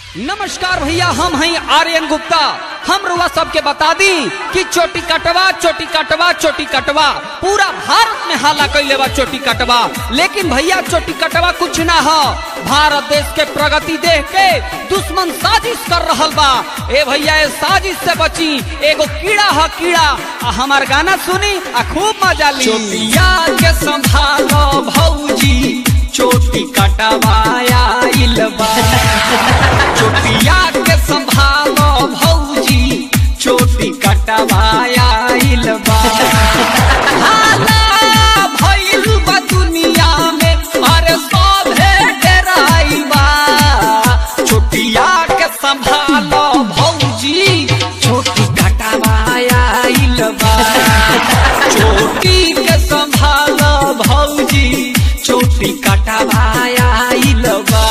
नमस्कार भैया हम हैं आर्यन गुप्ता हम रुआ सबके बता दी कि चोटी कटवा चोटी कटवा चोटी कटवा पूरा भारत में हाला कैले बा चोटी कटवा लेकिन भैया चोटी कटवा कुछ ना हो भारत देश के प्रगति देख के दुश्मन साजिश कर रहल बा ए भैया ए साजिश से बची एगो कीड़ा है कीड़ा आ हमार गाना सुनी आ खूब मजा ली चोटिया के संभालो भौजी चोटी कटवाया इलबा चोटिया के संभालो भौजी चोटी कटवाया इलबा हाला भइल बा दुनिया में अरे सभे डेराइल बा चोटिया के संभालो भौजी चोटी कटवाया इलबा चोटी के संभालो भौजी चोटी कटवाया इलबा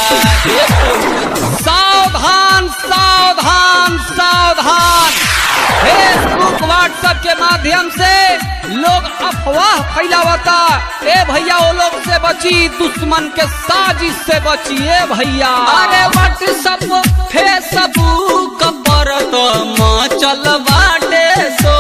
सावधान सावधान सावधान फेसबुक व्हाट्सएप के माध्यम से लोग अफवाह फैलावता ए भैया वो लोग से बची दुश्मन के साजिश से बची ए भैया अरे व्हाट्सएप फेसबुक पर तो मचल बाटे सो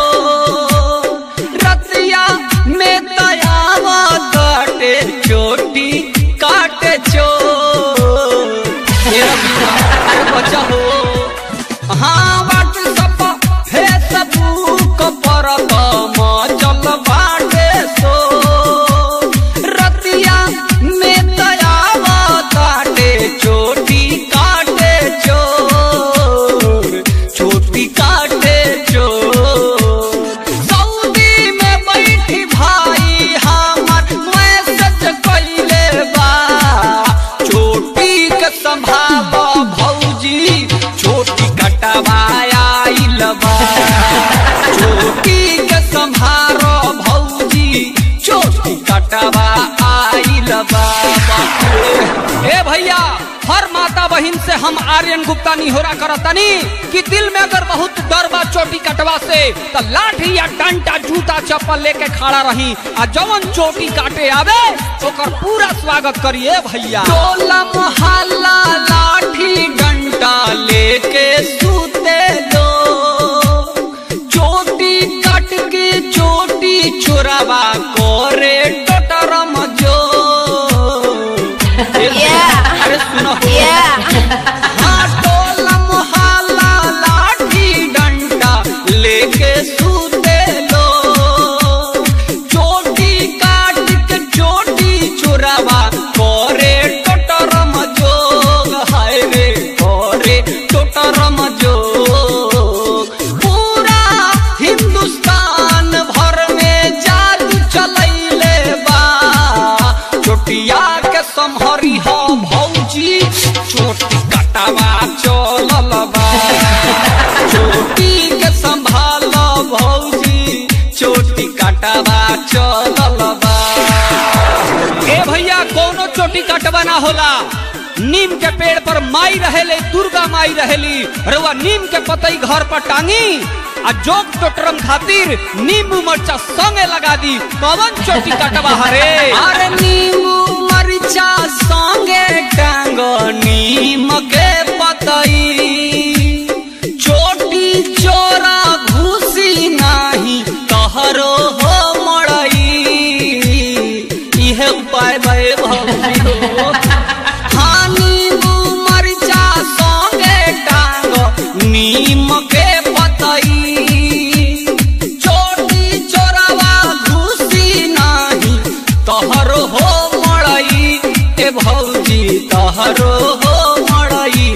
रतिया में दयावा काटे चोटी काटे चोर ये रबिया, अरे बच्चा हो हाँ व्हाट्सएप फेसबुक पर तो मचल बाटे सो रतिया में दयावा काटे चोटी काटे चोर चोटी काटे चोर सऊदी में बैठी भाई हमर मैसेज कइले बा चोटी के संभालो भौजी चोटी कटवाया इलबा चोटी के संभारो भौजी चोटी कटवा आइल बा ए भैया हर माता बहिन से हम आर्यन गुप्ता निहोरा करतनी कि दिल में अगर बहुत डर बा चोटी कटवा से तो लाठी या डंटा जूता चप्पल लेके खड़ा रही आ जवन चोटी काटे आवे ओकर पूरा स्वागत करिए भैया टोला मोहल्ला लाठी डंटा लेके सूते लो चोटी काट के चोटी चोरावा करे टोटरम जो Yeah. अरे सुनो Yeah. हाँ टोला मोहल्ला लाठी डंडा लेके सूते लो चोटी काट के चोटी चोरावा करे टोटरम जोग हाय रे करे टोटरम जोग पूरा हिंदुस्तान भर में जादू चलैले बा चोटिया के समहरी हो भौजी चोटी कटावा चलल बा चोटी के संभाल भौजी चोटी कटावा चलल बा ए भैया कोनो चोटी कटवा ना होला नीम के पेड़ पर माई रहेले दुर्गा माई रहेली रउआ नीम के पतई घर पर टांगी आ जोग टोटरम खातिर नींबू मरचा संगे लगा दी कवन चोटी कटवा हरे अरे नींबू मरचा संगे टांग नीम के पतई चोटी चोरा घुसी नाही तहरो हो मड़ई इहे उपाय भय भौजी हो हाँ नींबू मरचा संगे टांग नीम के पतई चोटी चोरावा घुसी नाही तहरो हो मड़ई ए भौजी तहरो हो मड़ई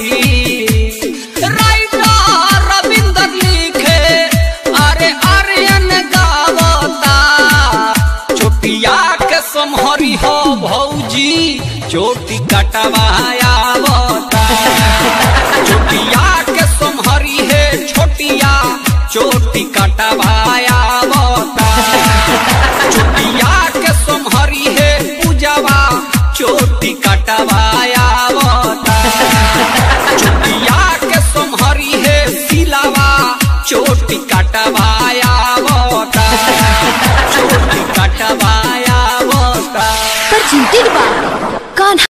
राइटर रविंदर लिखे अरे आर्यन गावता चोटिया के समहरी हो भौजी चोटी कटवाया बता चोटिया के समहरी है छोटिया चोटी कटवाया बता चोटिया के समहरी है पूजवा चोटी कटवाया बता चोटिया के समहरी है सिलावा चोटी कटवाया बता चोटी कटवाया बता presented by